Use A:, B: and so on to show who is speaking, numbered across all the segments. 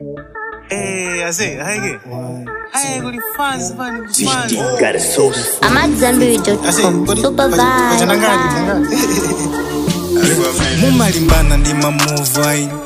A: Eh, ase, haike. Haike kuli fans bani, kuli fans.
B: Got a sauce.
C: I'm at Zambiri.com. Super vibe.
D: mumalimbana ndi mamuva ino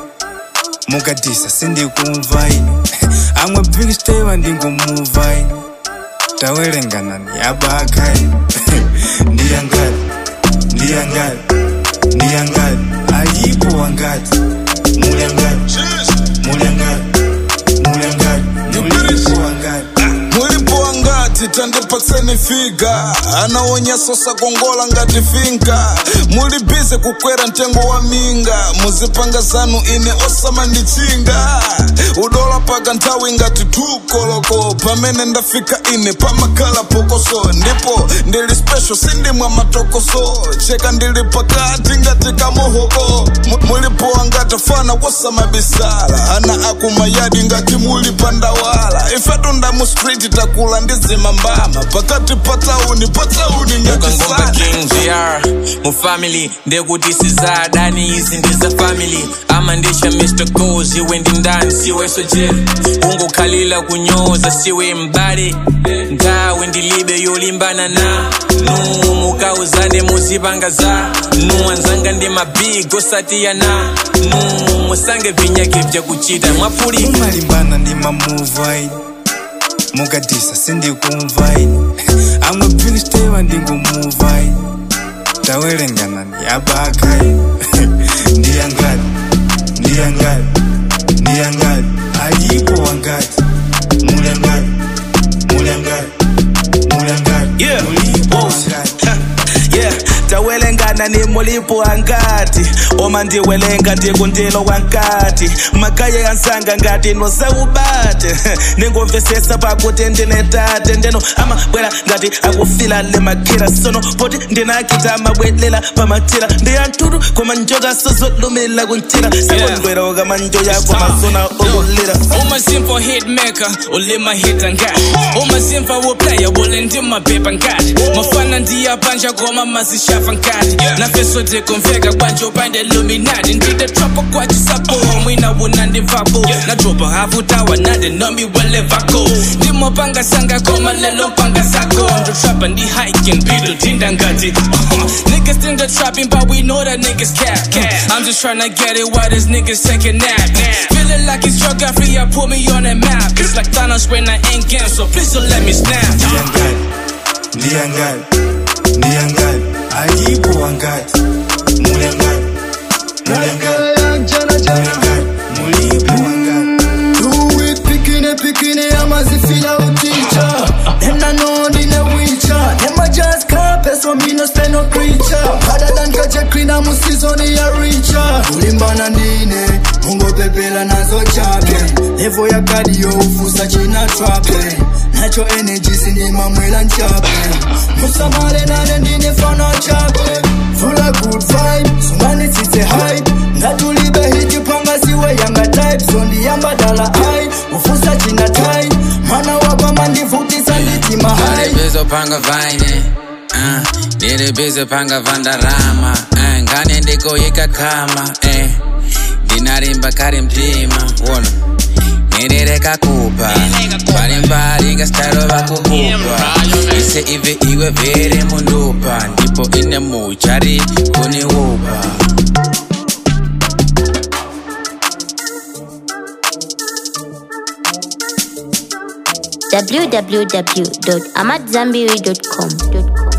D: mukatisa sindikumva ino amwe big steva ndingumuva ino tawerengana ni abaka ino ndiyangati ndiyangati ndiyangati alipo wangati mulyangati mulyangati mulyangati mulipo wangati
E: mulipo wangati tandipatseni figa anaonyesa sakongola ngati finka muli bize kukwera mtengo wa minga muzipanga zanu ine osamandichinga udola paka nthawi ngati tukoloko pamene ndafika ine pamakhala pokoso ndipo ndili special sindimwa matokoso cheka ndili pakati ngati kamohoko Mu- mulipo wangati fana wosamabisala ana akumayadi ngati muli pandawala ifetu ndamu street takula ndizima mbama pakati pa tauni pa tauni ngati
F: ukangomba
E: sana
F: king gr mu family ndekuti sizadani izi ndiza family ama ndisha mr goes iwe ndi ndani siwe sojeri ungokhalila kunyoza siwe mbali nthawi ndilibe yolimbana na nu mukauzane muzipanga za nu anzanga ndi mabig osatiyana nu musange vinyake vyakuchita mwapuli
D: mumalimbana ndi mamuva ino mukatisa sindikumva ino amwe big steva ndingumuva ino tawerengana ni abaka ino ndiyangati ndiyangati ndiyangati alipo wangati mulyangati mulyangati mulyangati
G: Yeah.
D: mulipo
G: Oh.
D: wangati
G: yeah tawelengana ni mulipo wangati oma ndiwelenga ndikundilo wankati makaye yansanga ngati nosaubate ningomvesesa pakuti ndine tate ndeno amabwera ngati akufila le makhira sono poti ndinakita amabwelela pamatira ndiyanthutu koma njoka sozolumila kuntira sekondwera ukamanjo yako masona okulira
F: Uma simple hit maker, ulima hit ngati Uma simple wo player, ule ndima beba ngati Mafana ndiya panja koma mazishafa ngati Na feso tikumveka kwanje upande illuminati Ndide tropa kwachi sapo, mwina wuna ndivapo Na dropa hafu tawa nade nomi wherever go Ndimo panga sanga koma lelo panga sako Ndo trapper ndi hiking, beetle tinda ngati Niggas think they're trapping but we know that niggas cap I'm just tryna get it while this niggas taking nap Feeling like it's geography, I put me on that map It's like Thanos when I ain't game, so please don't let me snap
D: ndiyangati ndiyangati ndiyangati alipo wangati mulyangati mulyangati mulyangati mulipo wangati
H: Do it, picking it, picking it, I'm as if feel out teacher. Them I know the no witcher. Them I just can't pay, so me no spend no creature. Harder than catch a clean, I'm a season a richer. Ulimbana ndine, mungo pepela nazo chape. Levo ya kadi yo ufusa china trape. Nacho energy sindima mwela nchape. Musamale nane ndine fana chape. Full of good vibe, sungani tsitse hype. Ngatulibe hiti panga siwe yanga type. Sondi yamba dala high, ufusa china tai. Mana wapa mandivutisa nditima high.
I: ndilibizopanga vaine uh, ndilibizopanga vandarama uh, ngane ndikoyika kama eh. ndinarimba kari mtima wona nirereka kupa mbalimbali ngastaro vakukupa ise ive iwe vere mundupa ndipo ine muchari kuniupa
C: www.amatzambiri.com.